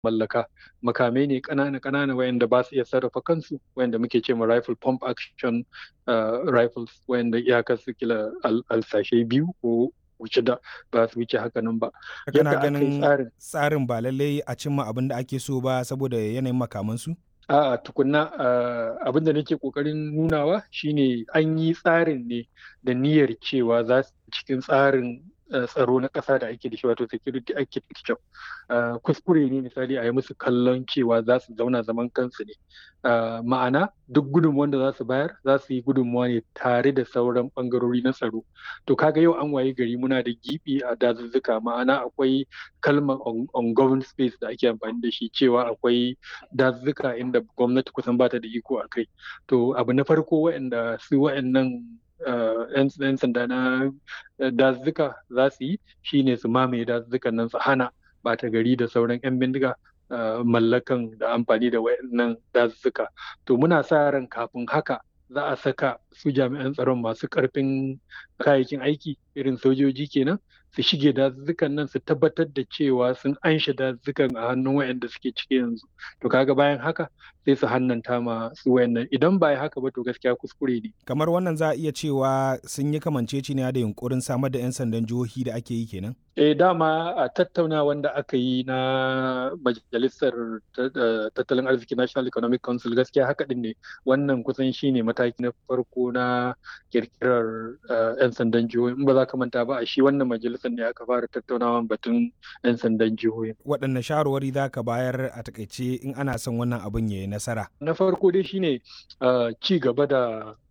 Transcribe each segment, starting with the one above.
mallaka makamai ne ƙanana ƙanana wayanda ba su iya sarrafa kansu wayanda muke ce ma rifle pump action rifles wayanda iyakar su kila alsashe biyu ko wuce da ba su wuce haka nan ba. Kana ganin tsarin ba lallai a cimma abin da ake so ba saboda yanayin makamansu? A'a tukunna abin da nake kokarin nunawa shine an yi tsarin ne da niyyar cewa za su cikin tsarin tsaro na ƙasa da ake da shi wato security architecture kuskure ne misali a yi musu kallon cewa za su zauna zaman kansu ne ma'ana duk gudunmuwan da za su bayar za su yi gudunmuwa ne tare da sauran ɓangarori na tsaro to kaga yau an waye gari muna da gibi a dazuzzuka ma'ana akwai kalmar ungoverned space da ake amfani da shi cewa akwai dazuzzuka inda gwamnati kusan bata da iko a kai to abu na farko waɗanda su waɗannan 'yan sanda na dazuzzuka za su yi shine su mamaye dazuzzukan nan su hana bata gari da sauran 'yan bindiga mallakan da amfani da wayannan dazuzzuka to muna sa ran kafin haka za a saka su jami'an tsaron masu karfin kayayyakin aiki irin sojoji kenan su shige dazuzzukan nan su tabbatar da cewa sun anshe dazuzzukan a hannun wayanda suke ciki yanzu to kaga bayan haka sai su hannanta ma su wayannan idan ba haka ba to gaskiya kuskure ne kamar wannan za a iya cewa sun yi kamanceceniya da yunkurin samar da 'yan sandan jihohi da ake yi kenan eh dama a tattauna wanda aka yi na majalisar tattalin arziki national economic council gaskiya haka din ne wannan kusan shine mataki na farko na kirkirar 'yan sandan jihohi in ba za ka manta ba a shi wannan majalisar ne aka fara tattaunawa batun 'yan sandan jihohi waɗanne shawarwari za ka bayar a takaice in ana son wannan abin ya yi nasara na farko dai shine ci gaba da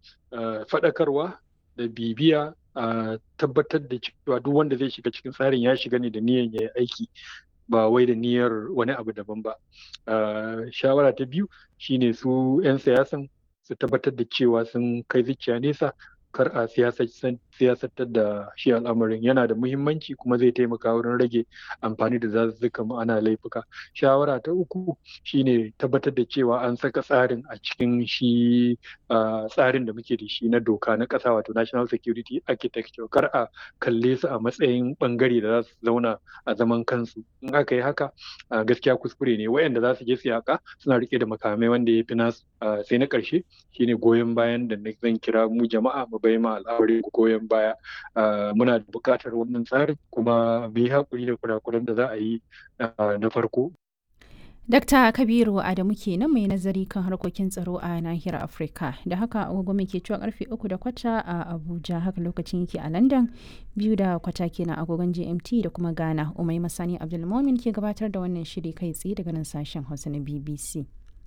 faɗakarwa da bibiya a tabbatar da cewa duk wanda zai shiga cikin tsarin ya shiga ne da niyyar ya yi aiki ba wai da niyyar wani abu daban ba shawara ta biyu shine su 'yan siyasan su tabbatar da cewa sun kai zuciya nesa kar a siyasantar da shi al'amarin yana da muhimmanci kuma zai taimaka wurin rage amfani da zazzuka ma'ana laifuka shawara ta uku shine tabbatar da cewa an saka tsarin a cikin shi tsarin da muke da shi na doka na ƙasa wato national security architecture kar a kalle su a matsayin bangare da za su zauna a zaman kansu in aka yi haka gaskiya kuskure ne wayanda za su je su yaka suna rike da makamai wanda ya fi nasu sai na ƙarshe shine goyon bayan da zan kira mu jama'a mu bai ma al'amari goyon baya muna da buƙatar wannan tsarin kuma mu yi haƙuri da kurakuran da za a yi na farko Dakta Kabiru Adamu kenan mai nazari kan harkokin tsaro a nahiyar Afirka. Da haka agogo mai ke cewa karfe uku da kwata a Abuja haka lokacin yake a London biyu da kwata kenan agogon GMT da kuma Ghana. Umai Masani Abdulmomin ke gabatar da wannan shiri kai tsaye daga nan sashen Hausa na BBC.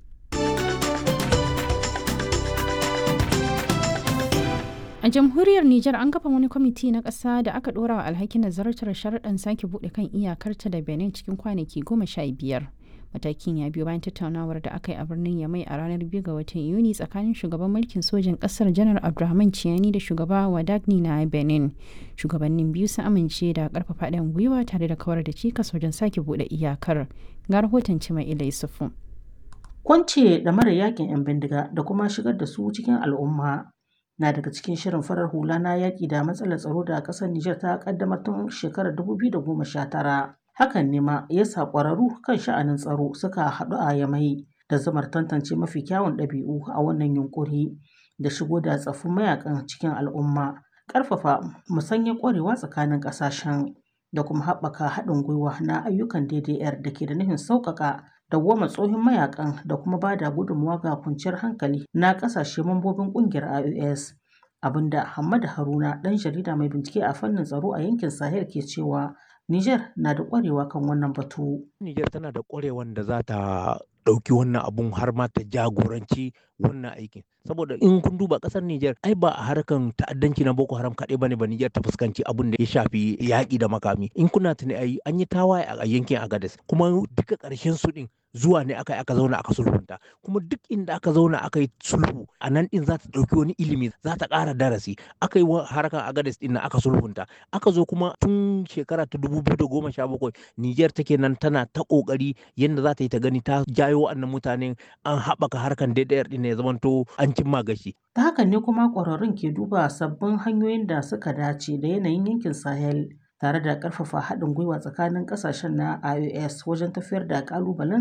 A jamhuriyar Nijar an kafa wani kwamiti na ƙasa da aka ɗora wa alhakin nazartar sharaɗin sake buɗe kan iyakarta da Benin cikin kwanaki goma sha biyar. Matakin ya biyo bayan tattaunawar da aka yi a birnin Yamai a ranar biyu ga watan Yuni tsakanin shugaban mulkin sojin ƙasar Janar Abdulrahman Ciyani da shugaba Wadagni na Benin. Shugabannin biyu sun amince da ƙarfafa ɗan gwiwa tare da kawar da cikas wajen sake buɗe iyakar. Ga rahoton Cima Ila Yusufu. Kwance da mara yakin 'yan bindiga da kuma shigar da su cikin al'umma na daga cikin shirin farar hula na yaƙi da matsalar tsaro da ƙasar Nijar ta ƙaddamar tun shekarar 2019. Hakan ne ma ya sa ƙwararru kan sha'anin tsaro suka haɗu a Yamai da zamar tantance mafi kyawun ɗabi'u a wannan yunƙuri da shigo da tsaffin mayakan cikin al'umma, ƙarfafa musanyar ƙwarewa tsakanin ƙasashen da kuma haɓaka haɗin gwiwa na ayyukan DDR da ke da nufin sauƙaƙa dawwama tsohon mayakan da kuma ba da gudunmawa ga kwanciyar hankali na ƙasashe mambobin ƙungiyar IOS. Abinda Hamad Haruna ɗan jarida mai bincike a fannin tsaro a yankin Sahel ke cewa Niger na da ƙwarewa kan wannan batu. Niger tana da ƙwarewan da za ta ɗauki wannan abun har ma ta jagoranci wannan aikin. Saboda in kun duba ƙasar Niger ai ba a harkan ta'addanci na Boko Haram kaɗai bane ba Niger ta fuskanci abun da ya shafi yaƙi da makami. In kuna tuni ai an yi tawaye a yankin Agadez kuma duka ƙarshen su ɗin zuwa ne aka aka zauna aka sulhunta kuma duk inda aka zauna aka yi sulhu a nan din za ta ɗauki wani ilimi za ta ƙara darasi aka yi harkar agades din aka sulhunta aka zo kuma tun shekara ta dubu biyu da goma sha bakwai niger take nan tana ta ƙoƙari yadda za ta yi ta gani ta jayo wa'annan mutanen an haɓaka harkar DDR din ya zamanto an cimma gashi. ta hakan ne kuma ƙwararrun ke duba sabbin hanyoyin da suka dace da yanayin yankin sahel tare da ƙarfafa haɗin gwiwa tsakanin ƙasashen na IOS wajen tafiyar da ƙalubalen